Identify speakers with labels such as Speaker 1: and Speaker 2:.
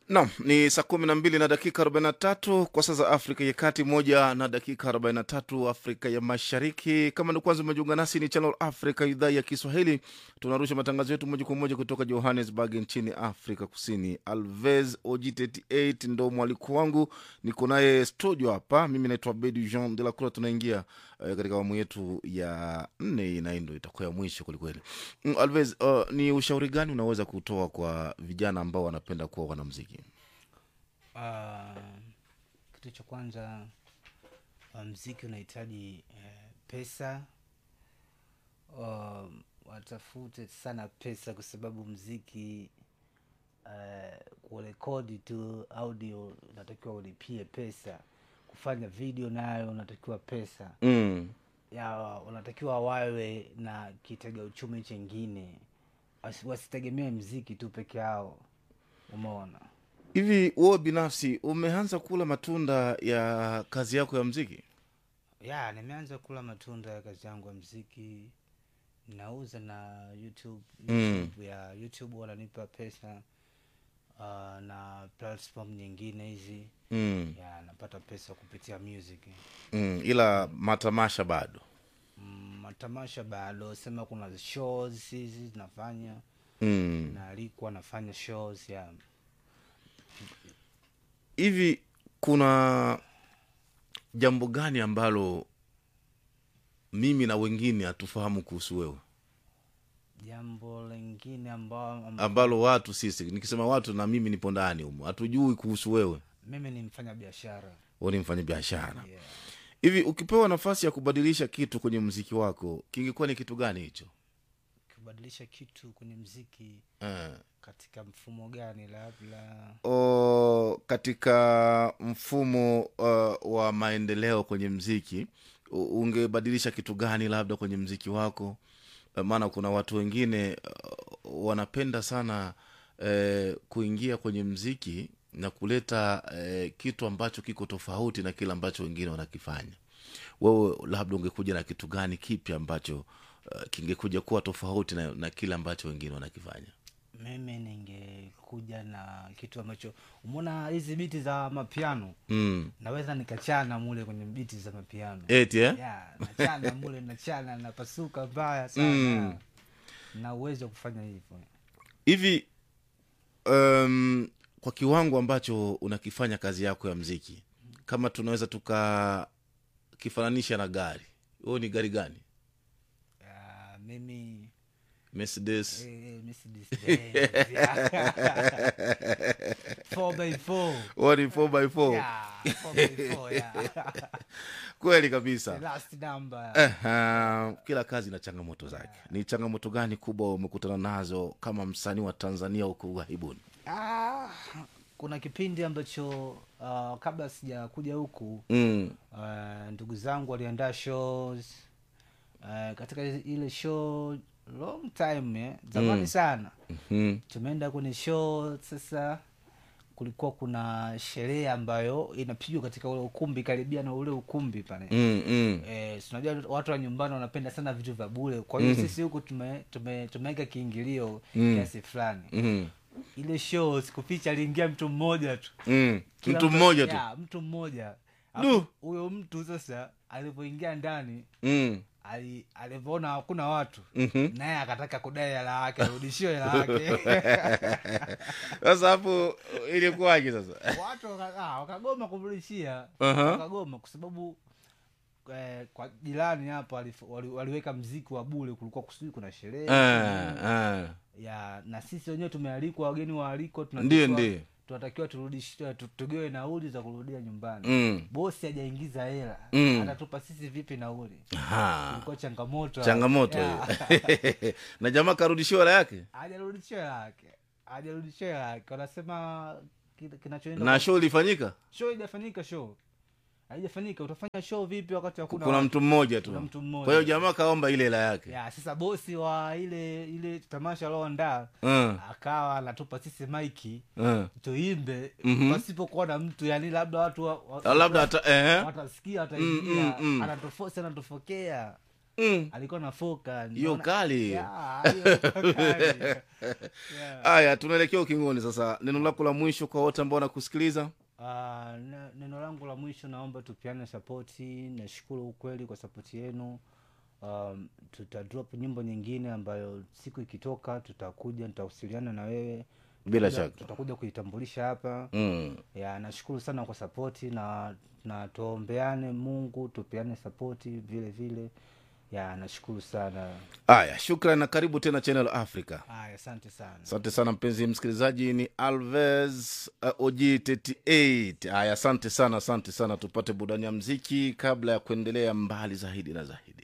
Speaker 1: Naam, ni saa kumi na mbili na dakika arobaini na tatu kwa saa za Afrika ya Kati, moja na dakika arobaini na tatu Afrika ya Mashariki. Kama ni kwanza umejiunga nasi, ni Channel Africa, idhaa ya Kiswahili. Tunarusha matangazo yetu moja kwa moja kutoka Johannesburg nchini Afrika Kusini. Alves OG38 ndo mwaliko wangu, niko naye studio hapa. Mimi naitwa Bedi Jean de la Croix. Tunaingia eh, katika awamu yetu ya nne, na hii ndo itakuwa ya mwisho kwelikweli. Mm, Alves, uh, ni ushauri gani unaweza kutoa kwa vijana ambao wanapenda kuwa wanamziki?
Speaker 2: Uh, kitu cha kwanza uh, mziki unahitaji uh, pesa uh, watafute sana pesa kwa sababu mziki uh, kurekodi tu audio unatakiwa ulipie pesa kufanya video nayo unatakiwa pesa
Speaker 1: Mm.
Speaker 2: ya unatakiwa wawe na kitega uchumi chengine Wasi- wasitegemee mziki tu peke yao umeona
Speaker 1: hivi wewe binafsi umeanza kula matunda ya kazi yako ya mziki
Speaker 2: ya nimeanza kula matunda ya kazi yangu ya mziki nauza na youtube,
Speaker 1: Mm.
Speaker 2: YouTube ya youtube wananipa pesa uh, na platform nyingine hizi
Speaker 1: mm.
Speaker 2: ya napata pesa kupitia music
Speaker 1: Mm. ila matamasha bado
Speaker 2: Mm, matamasha bado sema kuna shows hizi zinafanya
Speaker 1: mm.
Speaker 2: naalikwa nafanya shows ya
Speaker 1: hivi kuna jambo gani ambalo mimi na wengine hatufahamu kuhusu wewe
Speaker 2: jambo lingine ambao
Speaker 1: ambalo watu sisi nikisema watu na mimi nipo ndani humo hatujui kuhusu wewe
Speaker 2: mimi ni mfanya biashara
Speaker 1: wewe ni mfanya biashara
Speaker 2: yeah.
Speaker 1: hivi ukipewa nafasi ya kubadilisha kitu kwenye mziki wako kingekuwa ni kitu gani hicho
Speaker 2: kubadilisha kitu kwenye mziki
Speaker 1: eh.
Speaker 2: katika mfumo gani labda
Speaker 1: o, katika mfumo uh, wa maendeleo kwenye mziki u- ungebadilisha kitu gani labda kwenye mziki wako Eh, maana kuna watu wengine uh, wanapenda sana eh, kuingia kwenye mziki na kuleta eh, kitu ambacho kiko tofauti na kile ambacho wengine wanakifanya wewe labda ungekuja na kitu gani kipi ambacho uh, kingekuja kuwa tofauti na, na kile ambacho wengine wanakifanya
Speaker 2: mimi ningekuja na kitu ambacho umeona hizi biti za mapiano
Speaker 1: mm.
Speaker 2: naweza nikachana mule kwenye biti za mapiano
Speaker 1: eti eh?
Speaker 2: ya nachana mule nachana napasuka mbaya sana
Speaker 1: Mm.
Speaker 2: na uwezo wa kufanya hivyo
Speaker 1: hivi um, kwa kiwango ambacho unakifanya kazi yako ya mziki kama tunaweza tukakifananisha na gari huo ni gari gani
Speaker 2: ya, mimi
Speaker 1: mercedes
Speaker 2: eh, Mercedes-Benz, ya. 4x4
Speaker 1: huo ni 4x4
Speaker 2: ya, 4x4 ya.
Speaker 1: kweli kabisa
Speaker 2: last number
Speaker 1: Aha, kila kazi ina changamoto zake ni changamoto gani kubwa umekutana nazo kama msanii wa tanzania huko ughaibuni
Speaker 2: Ah, kuna kipindi ambacho uh, kabla sijakuja huku
Speaker 1: mm.
Speaker 2: uh, ndugu zangu waliandaa shows uh, katika ile show long time eh, zamani
Speaker 1: Mm.
Speaker 2: sana
Speaker 1: mm.
Speaker 2: tumeenda kwenye show sasa kulikuwa kuna sherehe ambayo inapigwa katika ule ukumbi karibia na ule ukumbi pale
Speaker 1: mm, mm.
Speaker 2: Eh, si unajua watu wa nyumbani wanapenda sana vitu vya bure kwa hiyo
Speaker 1: Mhm.
Speaker 2: sisi huku tume- tume- tumeweka kiingilio
Speaker 1: Mm.
Speaker 2: kiasi fulani
Speaker 1: mm.
Speaker 2: ile show sikuficha aliingia mtu mmoja tu
Speaker 1: mm.
Speaker 2: Kila
Speaker 1: mtu mmoja tu
Speaker 2: ya, mtu mmoja
Speaker 1: Du.
Speaker 2: Alafu huyo mtu sasa alivyoingia ndani
Speaker 1: mm.
Speaker 2: ali- alivyoona hakuna watu
Speaker 1: Mhm.
Speaker 2: naye akataka kudai hela yake arudishiwe hela yake
Speaker 1: sasa hapo ilikuwaje sasa
Speaker 2: watu waka- ah, wakagoma kumrudishia
Speaker 1: Aha.
Speaker 2: wakagoma kwa sababu eh, kwa jirani hapo alif- wali, waliweka mziki wa bule kulikuwa kusudi kuna sherehe
Speaker 1: Ah, ah.
Speaker 2: ya na sisi wenyewe tumealikwa wageni waalikwa
Speaker 1: Ndiyo,
Speaker 2: tunatakiwa-
Speaker 1: ndiyo.
Speaker 2: tunatakiwa turudishiwe tu- tugewe nauli za kurudia nyumbani
Speaker 1: Mm.
Speaker 2: bosi hajaingiza hela
Speaker 1: Mm.
Speaker 2: atatupa sisi vipi nauli
Speaker 1: Aha.
Speaker 2: ilikuwa changamoto
Speaker 1: changamoto
Speaker 2: Ya.
Speaker 1: hiyo na jamaa karudishiwa hela yake
Speaker 2: hajarudishiwa hela yake hajarudishiwa hela yake wanasema kile kinachoenda
Speaker 1: na show ilifanyika
Speaker 2: show haijafanyika show haijafanyika utafanya show vipi wakati hakuna
Speaker 1: kuna
Speaker 2: watu?
Speaker 1: mtu mmoja
Speaker 2: Kuna
Speaker 1: tu
Speaker 2: mtu mmoja.
Speaker 1: kwa hiyo jamaa kaomba ile hela yake
Speaker 2: ya sasa bosi wa ile ile tamasha alioandaa
Speaker 1: Mm,
Speaker 2: akawa anatupa sisi maiki
Speaker 1: mm.
Speaker 2: tuimbe
Speaker 1: Mhm.
Speaker 2: pasipokuwa na mtu yani labda watu wa, wa,
Speaker 1: Ah, labda hata eh,
Speaker 2: watasikia wataingia
Speaker 1: Mm, mm, mm.
Speaker 2: anatufosi anatufokea
Speaker 1: Mm.
Speaker 2: alikuwa nafoka
Speaker 1: hiyo
Speaker 2: naona-
Speaker 1: kali
Speaker 2: Ya, hiyo ilikuwa kali. Yeah.
Speaker 1: haya tunaelekea ukingoni sasa neno lako la mwisho kwa wote ambao wanakusikiliza
Speaker 2: Ah, ne- neno langu la mwisho naomba tupiane sapoti nashukuru ukweli kwa sapoti yenu um, tuta drop nyimbo nyingine ambayo siku ikitoka tutakuja nitawasiliana na wewe
Speaker 1: Bila
Speaker 2: Tutakuja-
Speaker 1: shaka.
Speaker 2: tutakuja kuitambulisha hapa
Speaker 1: mm.
Speaker 2: ya nashukuru sana kwa sapoti na na tuombeane mungu tupeane sapoti vile vile ya nashukuru sana
Speaker 1: haya shukran na karibu tena channel africa
Speaker 2: haya asante sana
Speaker 1: asante sana mpenzi msikilizaji ni alves uh, og 38 haya asante sana asante sana tupate burudani ya mziki kabla ya kuendelea mbali zaidi na zaidi